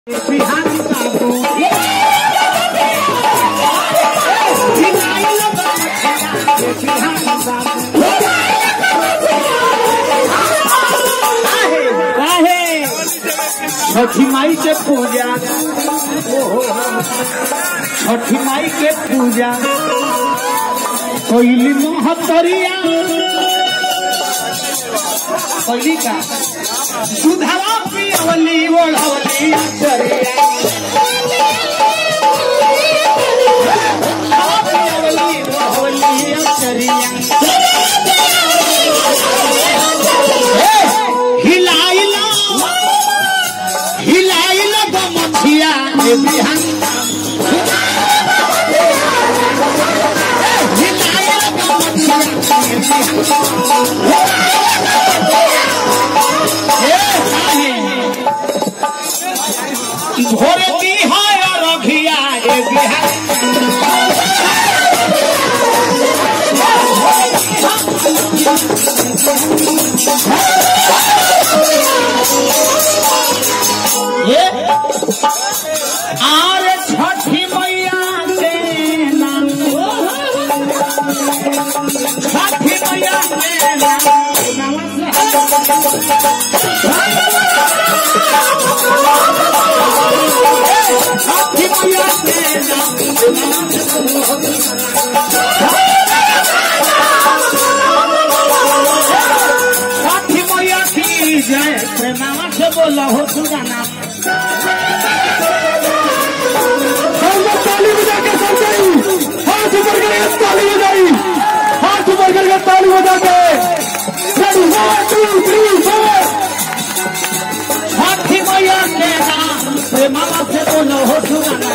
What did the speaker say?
बिहारी बाबू बिहारी बाबू काहे छठी माई के पूजा छठी माई के पूजा कोइली मोहतरिया कोइली का सुधावा पियवली ओढ़वली अचरिया सुधावा पियवली ओढ़वली अचरिया हिलाइला हिलाइला बमथिया ए बिहान हिलाइला बमथिया ए बिहान घोरे दी है रघिया ए बिहान ये आर छठी मैया के नाम छठी मैया के नाम छठी मैया के नाम छठी मैया की जय प्रेमावा से बोला हो सुगाना ताली बजा के सब गई हाथ ऊपर करके ताली बजाई हाथ ऊपर करके ताली बजा के Ready, one, two, three, four. छठी मैया के नाम प्रेमावा से बोलो हो सुगाना